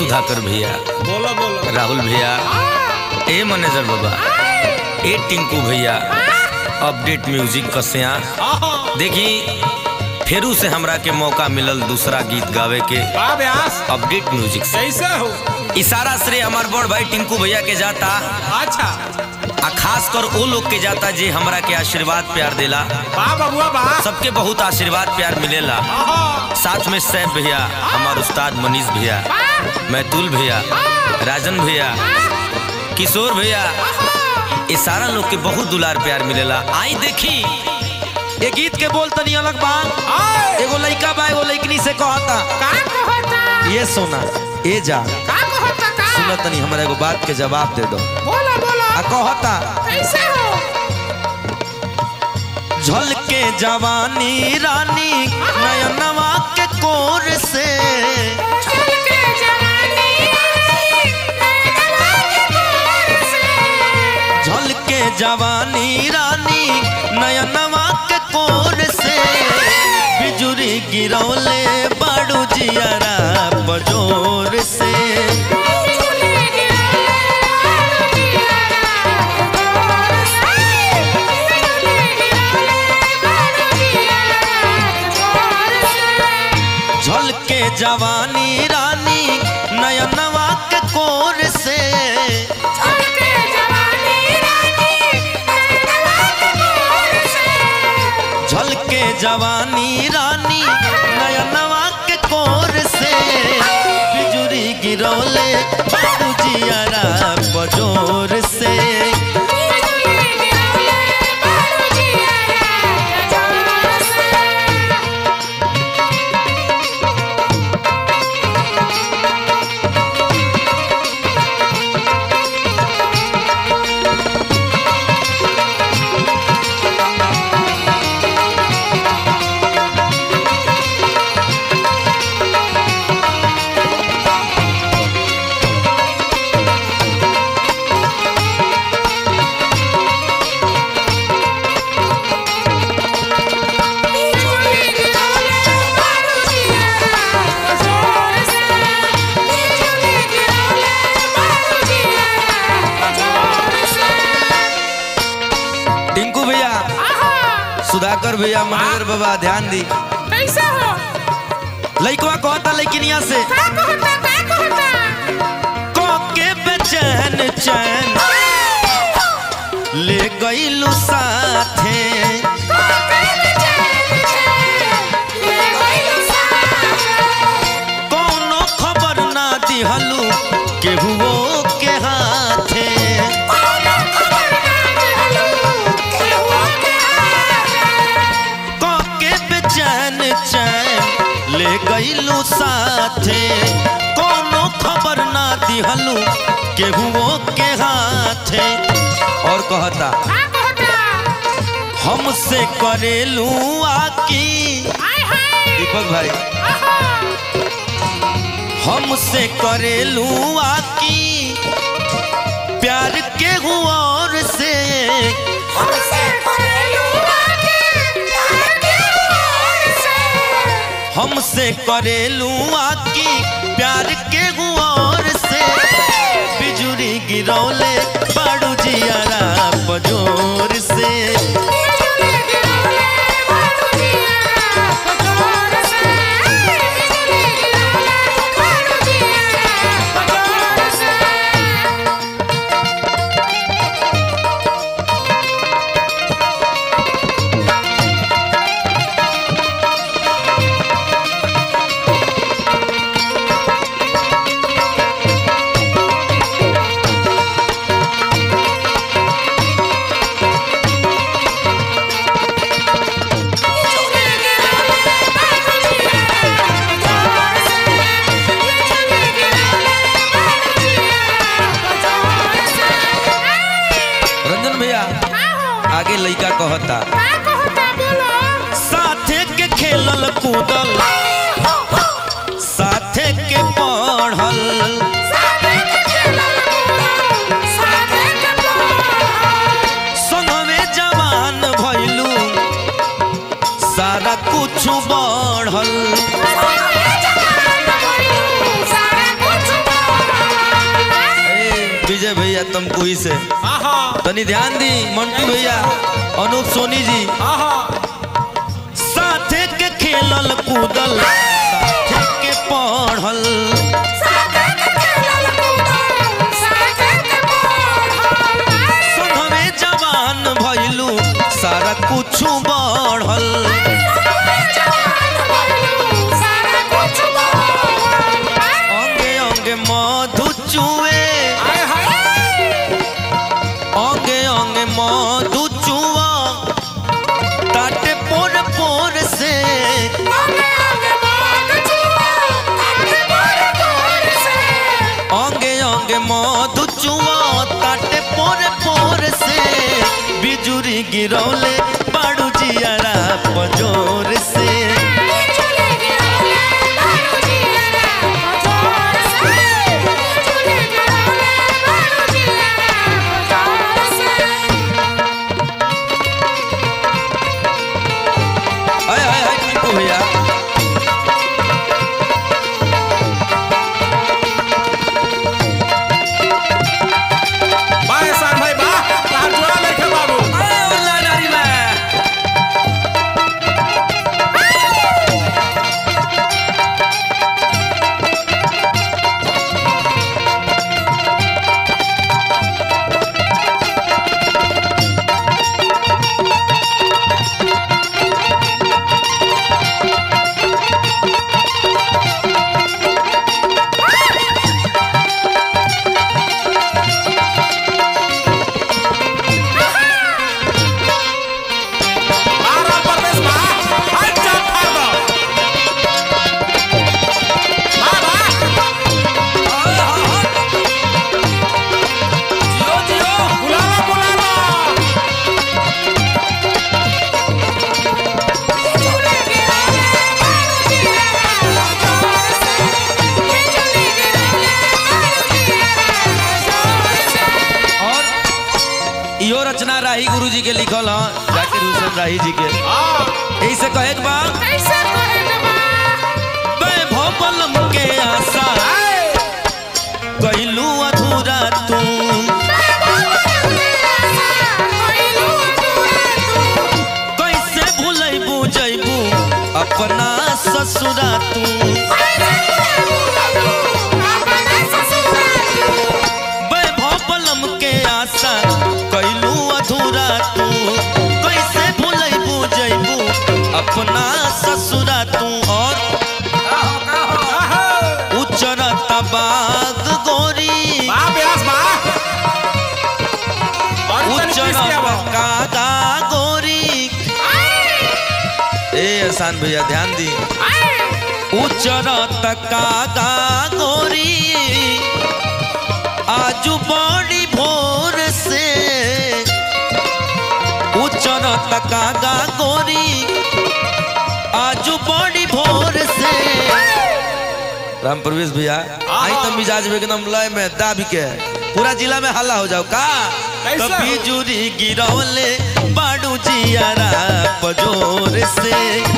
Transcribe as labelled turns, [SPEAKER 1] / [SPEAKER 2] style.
[SPEAKER 1] सुधाकर भैया
[SPEAKER 2] बोलो बोलो
[SPEAKER 1] राहुल भैया ए मैनेजर बाबा ए टिंकू भैया अपडेट म्यूजिक कसिया
[SPEAKER 2] आहा
[SPEAKER 1] देखी फेरू से हमरा के मौका मिलल दूसरा गीत गावे के
[SPEAKER 2] बा व्यास
[SPEAKER 1] अपडेट म्यूजिक से
[SPEAKER 2] कैसे हो
[SPEAKER 1] इशारा श्रेय हमार बड़ भाई टिंकू भैया के जाता
[SPEAKER 2] अच्छा
[SPEAKER 1] आ खास कर वो लोग के जाता जे हमरा के आशीर्वाद प्यार देला
[SPEAKER 2] बा बबुआ बा
[SPEAKER 1] सबके बहुत आशीर्वाद प्यार मिलेला
[SPEAKER 2] आहा
[SPEAKER 1] साथ में सैफ भैया हमार उस्ताद मनीष भैया मैतुल भैया राजन भैया किशोर भैया ये सारा लोग के बहुत दुलार प्यार मिलेला आई देखी
[SPEAKER 3] ये गीत के बोल तनी अलग बा
[SPEAKER 2] आए
[SPEAKER 3] एगो लइका बा एगो लइकनी से कहता
[SPEAKER 2] का कहता
[SPEAKER 3] ये सोना ए जा
[SPEAKER 2] का कहता का
[SPEAKER 3] सुन तनी हमरा एगो बात के जवाब दे दो
[SPEAKER 2] बोलो बोलो
[SPEAKER 3] आ कहता
[SPEAKER 2] कैसे हो
[SPEAKER 3] झलके जवानी रानी नयनवा के कोर से
[SPEAKER 2] चल के जवानी
[SPEAKER 3] झलके जवानी रानी नयनवा के कोर से बिजुरी गिरौले बाड़ू जियारा बजोर से झलके जवानी रानी नयनवा के कोर से झलके जवानी रानी नयनवा के कोर से बिजुरी गिरौले बाबू जियारा बजोर से टिंकू भैया सुधाकर भैया मनेगर बाबा ध्यान दी
[SPEAKER 2] कैसे हो
[SPEAKER 3] लइकवा कहता लइकिनिया से
[SPEAKER 2] का कहता का कहता
[SPEAKER 3] को के बेचैन चैन ले गईलू साथे कौनो खबर ना दिहलू केहुओ के हाथे को के बेचैन चैन ले गईलू साथे कौनो खबर ना दिहलू केहुओ के हाथे और कहता हमसे करेलू आकी दीपक भाई हमसे करेलू आकी प्यार के और से हमसे करेलू आकी प्यार के और से बिजुरी गिरौले बाड़ू जियारा बजोर से रंजन भैया आगे लइका कहता साथे के खेलल कूदल साथे के पढ़ल संगवे जवान भइलू सारा कुछ बढ़ल
[SPEAKER 2] Thank you.
[SPEAKER 3] तमकुही से
[SPEAKER 4] आहा
[SPEAKER 3] तनी ध्यान दी मंटू भैया अनूप सोनी जी
[SPEAKER 4] आहा
[SPEAKER 3] साथे के खेलल कूदल साथे के पढ़ल संघवे जवान भइलू सारा कुछ बढ़ल अंगे अंगे मधु चुए
[SPEAKER 4] आए हाय
[SPEAKER 3] अंगे अंगे मधु चुआ ताटे पोर पोर से अंगे अंगे मधु चुआ ताटे पोर पोर से बिजुरी गिरौले बाड़ू जियारा पजोर से हाय हाय हाय टिंकू भैया
[SPEAKER 4] बा एहसान भाई बा तार जोड़ा लेके बाबू
[SPEAKER 3] अरे उल्ला नारी में
[SPEAKER 4] बारह परदेश बा हाय चाप फाड़ दो बा बा जियो जियो बुलाना बुलाना
[SPEAKER 3] और इहो रचना राही गुरु जी के लिखल ह जाकिर हुसैन राही जी के
[SPEAKER 4] हां
[SPEAKER 3] यही से कहे के बा वैभव बलम के आशा कैलू अधूरा तू कैसे भूलैबू जैबू अपना ससुरा तू वैभव बलम के आशा कैलू अधूरा तू कैसे भूलैबू जैबू अपना ससुरा तू और उचरत बाग गोरी
[SPEAKER 4] बा ब्यास बा और तनी किस
[SPEAKER 3] उचरत
[SPEAKER 4] क्या बा
[SPEAKER 3] कागा गोरी ए एहसान भैया ध्यान दी उचरत कागा गोरी आजू बड़ी भोर से उचरत कागा गोरी आजू बड़ी भोर से राम प्रवेश भैया आई तो मिजाज में एकदम लय में दाब के पूरा जिला में हल्ला हो जाओ का
[SPEAKER 4] कैसे
[SPEAKER 3] कभी
[SPEAKER 4] हो?
[SPEAKER 3] जुरी गिरौले बाड़ू जियारा पजोर से